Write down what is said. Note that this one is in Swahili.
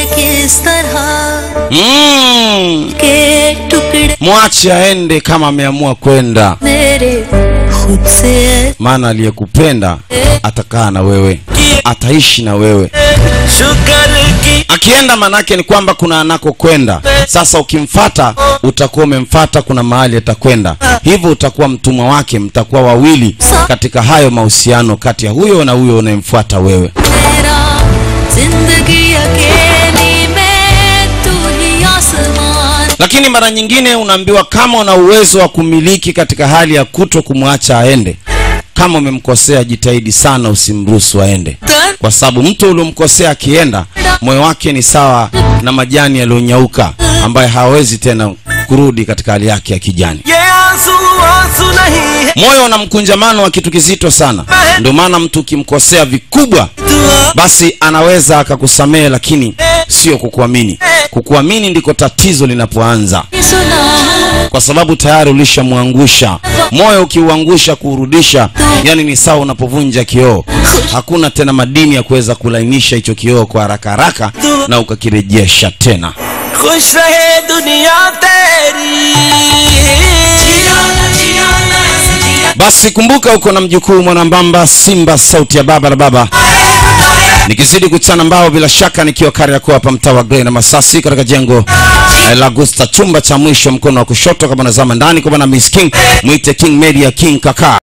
किस तरह mm. के टुकड़े mwache aende kama ameamua kwenda मेरे खुद से maana aliyekupenda atakaa na wewe ataishi na wewe शुक्र की akienda manake ni kwamba kuna anakokwenda sasa ukimfata utakuwa umemfata kuna mahali atakwenda hivyo utakuwa mtumwa wake mtakuwa wawili katika hayo mahusiano kati ya huyo na huyo unayemfuata wewe मेरा जिंदगी अकेली में तू ही आसमान lakini mara nyingine unaambiwa kama una uwezo wa kumiliki katika hali ya kuto kumwacha aende kama umemkosea jitahidi sana usimruhusu aende kwa sababu mtu uliomkosea akienda moyo wake ni sawa na majani yaliyonyauka ambaye hawezi tena kurudi katika hali yake ya kijani ये आंसू आंसू नहीं है moyo una mkunjamano wa kitu kizito sana ndio maana mtu ukimkosea vikubwa दुआ basi anaweza akakusamehe lakini sio kukuamini kukuamini ndiko tatizo linapoanza सुना kwa sababu tayari ulishamwangusha moyo ukiuangusha kuurudisha yani ni sawa unapovunja kioo hakuna tena madini ya kuweza kulainisha hicho kioo kwa haraka haraka na ukakirejesha tena खुश रहे दुनिया तेरी basi kumbuka uko na mjukuu mwanambamba simba sauti ya baba na baba nikizidi kuchana mbao bila shaka nikiwa kariakoo hapa mtaa wa grey na masasi katika jengo eh, la gusta chumba cha mwisho mkono wa kushoto kama nazama ndani kwa bwana miss king mwite king media king kaka